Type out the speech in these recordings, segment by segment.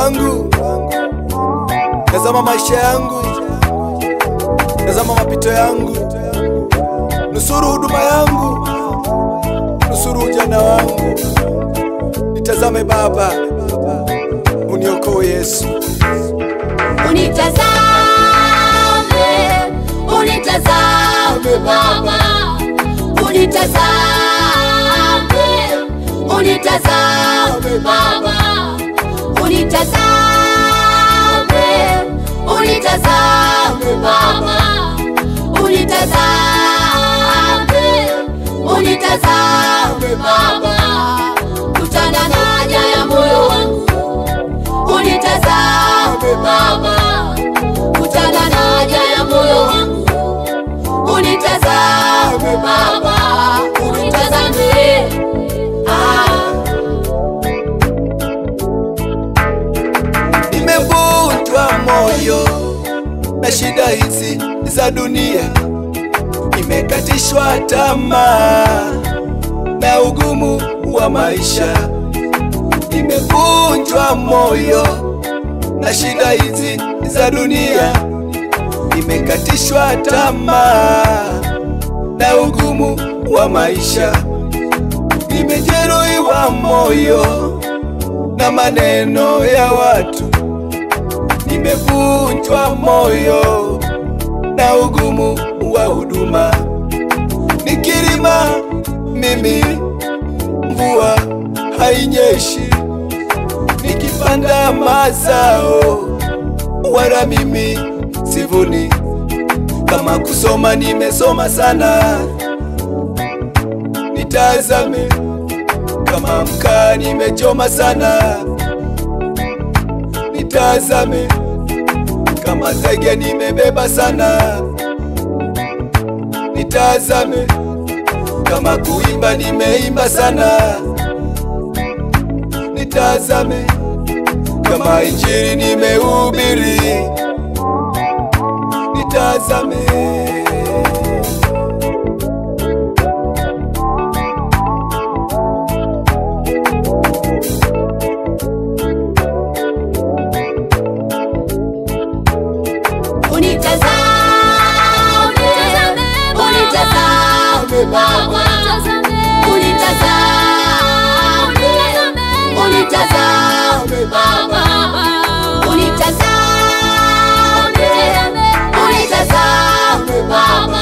wangu, tazama maisha yangu, tazama mapito yangu, nusuru huduma yangu, nusuru ujana wangu, nitazame Baba, uniokoe Yesu. Unitazame, unitazame Baba, unitazame, unitazame Baba, unitazame, unitazame Baba, unitazame, unitazame Baba, kutana na haja ya moyo wangu unitazame Baba, kutana na haja ya moyo wangu, unitazame Baba, unitazame ah. Nimevunjwa moyo na shida hizi za dunia, nimekatishwa tamaa na ugumu wa maisha. Nimevunjwa moyo na shida hizi za dunia, nimekatishwa tamaa na ugumu wa maisha. Nimejeruhiwa moyo na maneno ya watu nimevunjwa moyo na ugumu wa huduma. Nikilima mimi mvua hainyeshi, nikipanda mazao wala mimi sivuni. Kama kusoma nimesoma sana, nitazame. Kama mkaa nimechoma sana, nitazame kama zege nimebeba sana, nitazame. Kama kuimba nimeimba sana, nitazame. Kama injili nimehubiri, nitazame. Unitazame, unitazame Baba, unitazame, unitazame Baba, unitazame, unitazame Baba,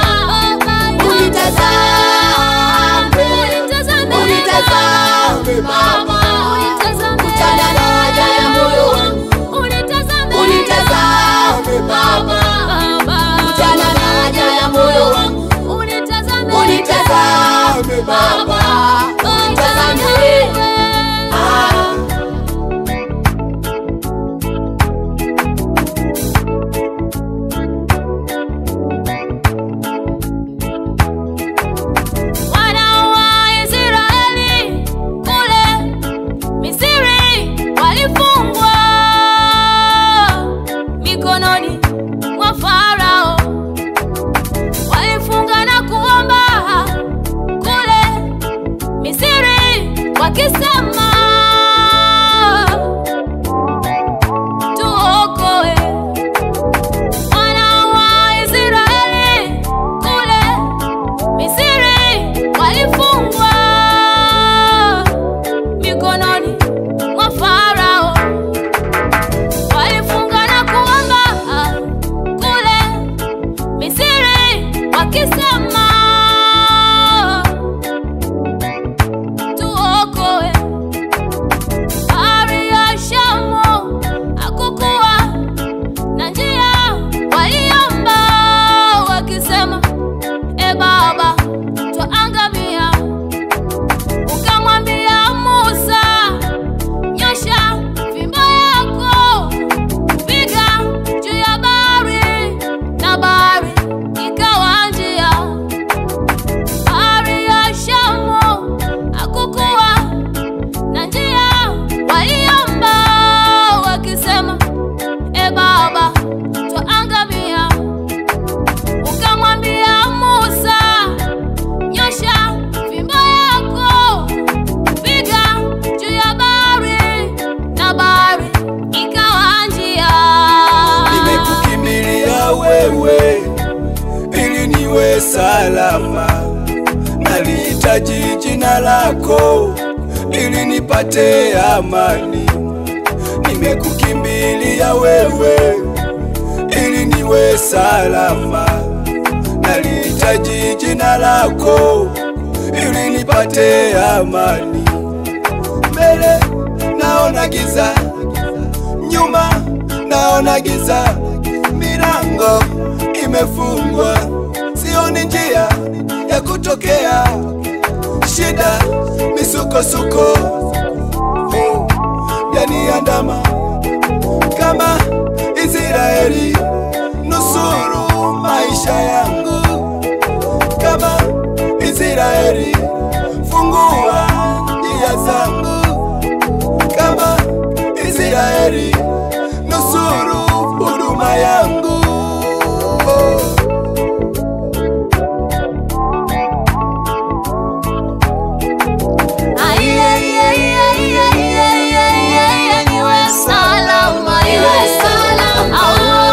unitazame, unitazame Baba, kutana na haja ya moyo wangu, unitazame Baba, kutana na haja ya moyo wangu, unitazame Baba, unitazame ah. Wana wa Israeli kule Misri walifungwa mikononi mwa Farao, walifunga na kuomba kule Misri wakisema, tuokoe. Wana wa Israeli kule Misri walifungwa mikononi mwa Farao, walifunga na kuomba kule Misri wakisema, tuokoe. Bahari ya Shamu hakukuwa na njia, waliomba wakisema E Baba, twaangamia. Ukamwambia Musa, nyosha fimbo yako, piga juu ya bahari, na bahari ikawa njia. Bahari ya Shamu hakukuwa na njia, waliomba wakisema, E Baba, twaangamia. Ukamwambia Musa, salama, nalihitaji jina lako ili nipate amani. Nimekukimbilia wewe ili niwe salama, nalihitaji jina lako ili nipate amani. Mbele naona giza, nyuma naona giza, milango imefungwa, sioni njia ya kutokea, shida misukosuko oh, yaniandama kama Israeli, nusuru maisha yangu kama Israeli, fungua njia zangu kama Israeli, nusuru huduma yangu oh. Niwe salama, niwe salama,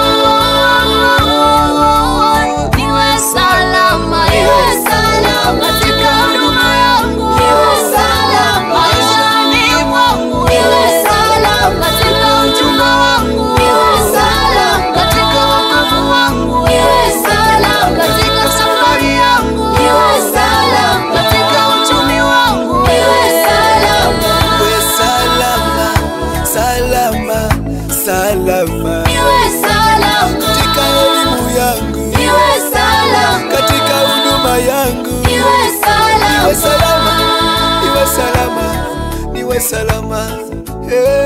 niwe salama, niwe salama katika huduma yangu, niwe salama maishani mwangu, niwe salama katika uchumba wangu, niwe salama katika wokovu wangu, niwe salama katika safari yangu, niwe salama katika uchumi wangu, niwe salama Niwe salama, salama, salama Niwe salama, katika elimu yangu, niwe salama, katika huduma yangu, niwe salama, niwe salama, niwe salama, niwe salama. Hey.